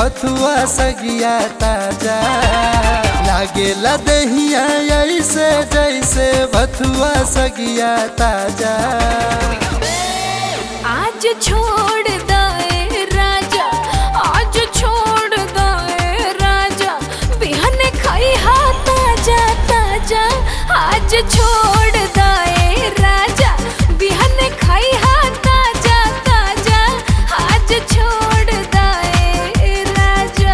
भथुआ सगिया ताजा लागेला दहिया ऐसे जैसे भथुआ सगिया ताजा आज छोड़ दे राजा आज छोड़ दे राजा बिहन खाई हा ताजा ताजा आज छोड़ दे राजा बिहन खाई हा ताजा ताजा आज छोड़ दे राजा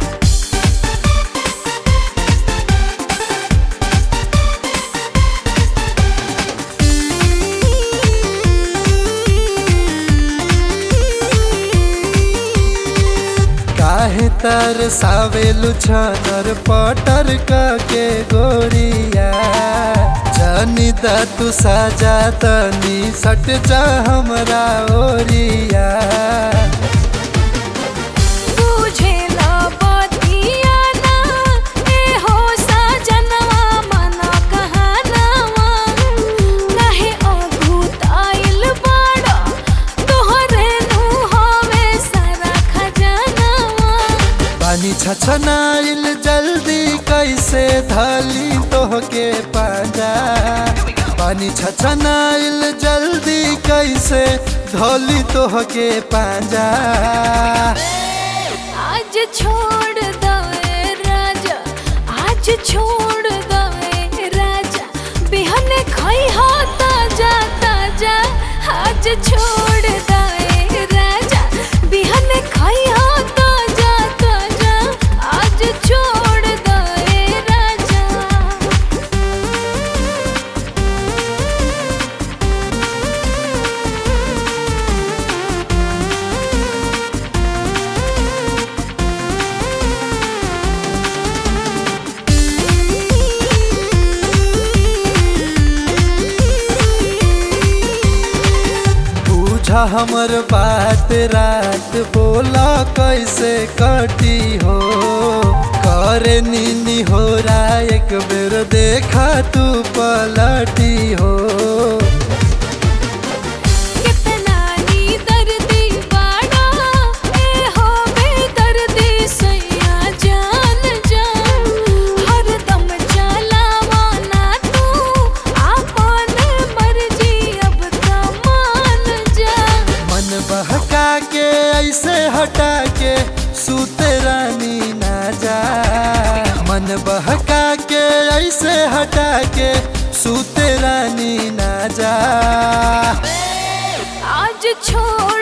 काहे तर सावेलु छनर पटर के गोरिया जानी दा तू साजा तनी सट जा हमरा ओरिया बुझे ना बतिया ना ए हो साजनवा मना कहानवा काहे अभूत आइल बाड़ा तोहरे नु हवे सारा खजानवा पानी छछनाइल जल्दी कैसे धली तोहके पाजा पानी छछनाइल जल्दी कैसे धोली तोहके पाजा आज छोड़ दे राजा आज छोड़ दे राजा बिहन खाई हा ताजा ताजा आज छोड़ दे राजा बिहन खाई हा ताजा ताजा आज छोड़ दे राजा बूझा हमर बात रात बोला कैसे कटी हो करे नीनी हो रा एक बेर देखा तू पलटी हो कितना नी दर्दी बाड़ा ए हो बेदर्दी सैया जान जान हरदम चलावा ना तू आपन मर्जी अब त मान जा मन बहका के ऐसे हटा के सूते रानी ना जा मन बहका के ऐसे हटा के सूते रानी ना जा आज छोड़